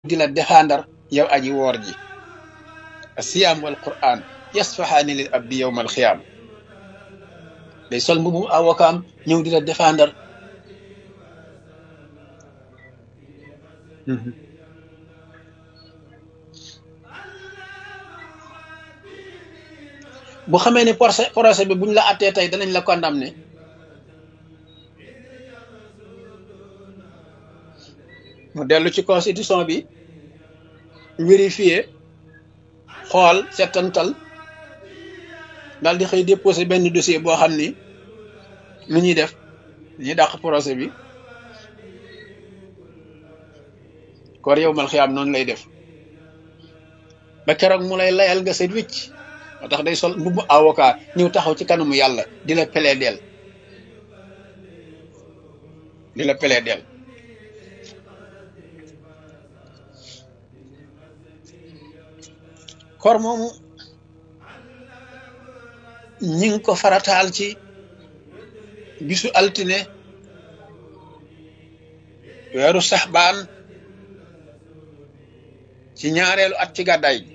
di la défendre yow aji woor ji asiyaam wal quran yasfahaani lil abdi yowmal xiyaam day sol mbubu avocat ñëw di la défendre bu xamee ni procès procès bi buñ la attee tey danañ la condamné mu dellu ci constitution bi vérifier xool settantal daal di xëy déposé benn dossier boo xam ni lu ñuy def ñuy dàq procès bi koor yow mal xiyaam noonu lay def ba keroog mu lay layal nga set wicc moo tax day sol mbubbu avocat ñëw taxaw ci kanamu yàlla di la plaider di la plaider koor moomu ñi ngi ko farataal ci bisu altine weeru saxbaan ci ñaareelu at ci gàddaay gi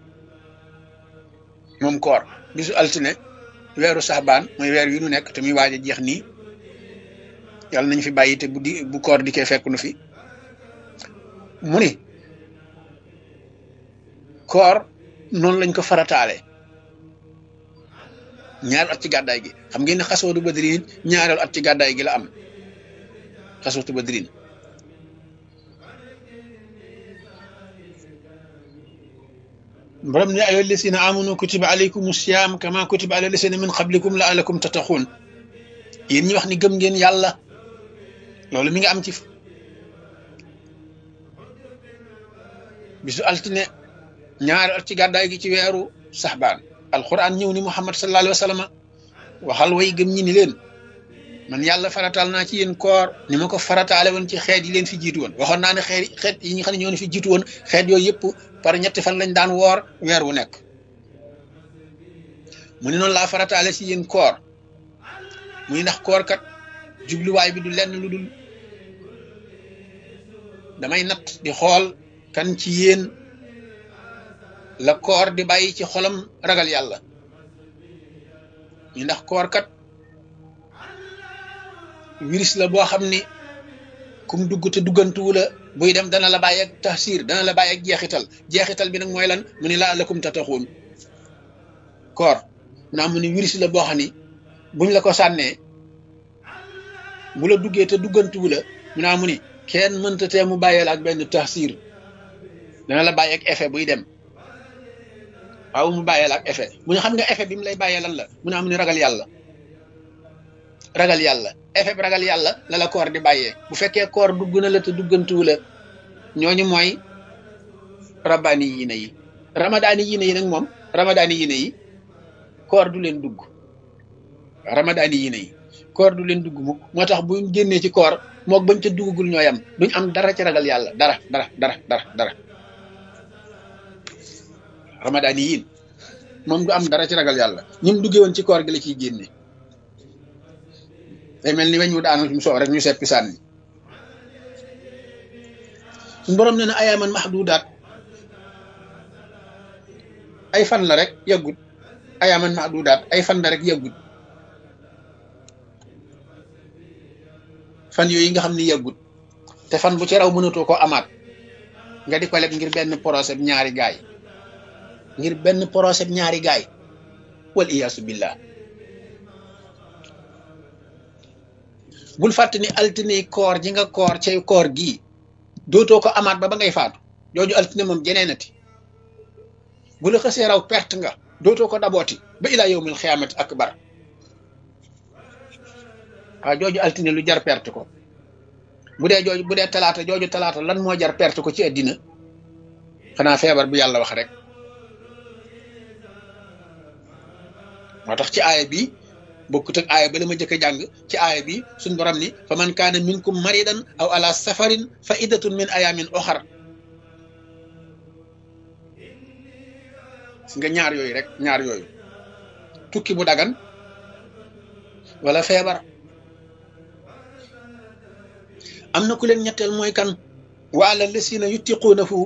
moom koor bisu altine weeru saxbaan mooy weer wi nu nekk te muy waaj a jeex nii yàlla nañ fi bàyyi te bu di bu koor di koy fekk nu fi mu ni koor noonu lañ ko farataale ñaareelu at ci gàddaay gi xam ngeen ne xasootu badrin ñaareelu at ci gàddaay gi la am xasootu badrin borom ne ayo lesina amanu kutiba alaykum siyam kama kutiba ala lesina min qablikum la alakum tattaxuun yéen ñi wax ni gëm ngeen yàlla loolu mi nga am ci bisu altine ñaari at ci gàddaay gi ci weeru saxbaan alquran ñëw ni muhammad sallallahu alayhi wa sallam waxal way gëm ñi ni leen man yàlla farataal naa ci yéen koor ni ma ko farataale woon ci xeet yi leen fi jiitu woon waxoon naa ne xeet xeet yi nga xam ne ñoo ne fi jiitu woon xeet yooyu yëpp par ñetti fan lañ daan woor weer wu nekk mu ne noonu laa farataale ci yéen koor muy ndax koor kat jubluwaay bi du lenn lu dul damay natt di xool kan ci yéen la koor di bàyyi ci xolam ragal yàlla ñu ndax koor kat virus la boo xam ni kum dugg te duggantuwu la buy dem dana la bàyyi ak taxsir dana la bàyyi ak jeexital jeexital bi nag mooy lan mu ni laa lakum tataxuun koor naa mu ni virus la boo xam ni buñ la ko sànnee bu la duggee te duggantuwu la mu naa mu ni kenn mënta tee mu bàyyee la ak benn taxsir dana la bàyyi ak effet buy dem waaw mu bàyyee la ak effet mu ne xam nga effet bi mu lay bàyyee lan la mu naa mu ni ragal yàlla ragal yàlla effet bi ragal yàlla la la koor di bàyyee bu fekkee koor dugg na la te duggantuwu la ñooñu mooy rabbaani yiine yi ramadaani yiine yi nag moom ramadaani yiine yi koor du leen dugg ramadaani yiine yi koor du leen dugg mukk moo tax buñ génnee ci koor mook bañ ca duggagul ñooy am duñ am dara ci ragal yàlla dara dara dara dara dara ramadaani yiin moom du am dara ci ragal yàlla ñim duggee woon ci koor gi la ciy génne day mel ni weñ wu daanu mu soow rek ñu seppi sànni suñu borom nee na ayaaman mahdudaat ay fan la rek yàggut ayaaman mahdudaat ay fan la rek yàggut fan yooyu nga xam ni yàggut te fan bu ci raw mënatoo ko amaat nga di ko leb ngir benn procès ñaari gaay ngir benn procès ñaari gaay wal iyaasu billah bul fàtte ni altine koor ji nga koor cay koor gii dootoo ko amaat ba ba ngay faatu jooju altine moom jeneenati bu la xësee raw perte nga dootoo ko dabooti ba ilaa yowmil xiyaamati akbar waaw jooju altine lu jar perte ko bu dee jooju bu dee talaata jooju talaata lan moo jar perte ko ci àddina xanaa feebar bu yàlla wax rek moo tax ci aaya bi bokkut ak aaya ba la ma jëkk a jàng ci aaya bi suñ borom ni fa man kaana minkum maridan aw ala safarin fa iddatun min ayamin oxar si nga ñaar yooyu rek ñaar yooyu tukki bu dagan wala feebar am na ku leen ñetteel mooy kan wa ala lasina yutiquunahu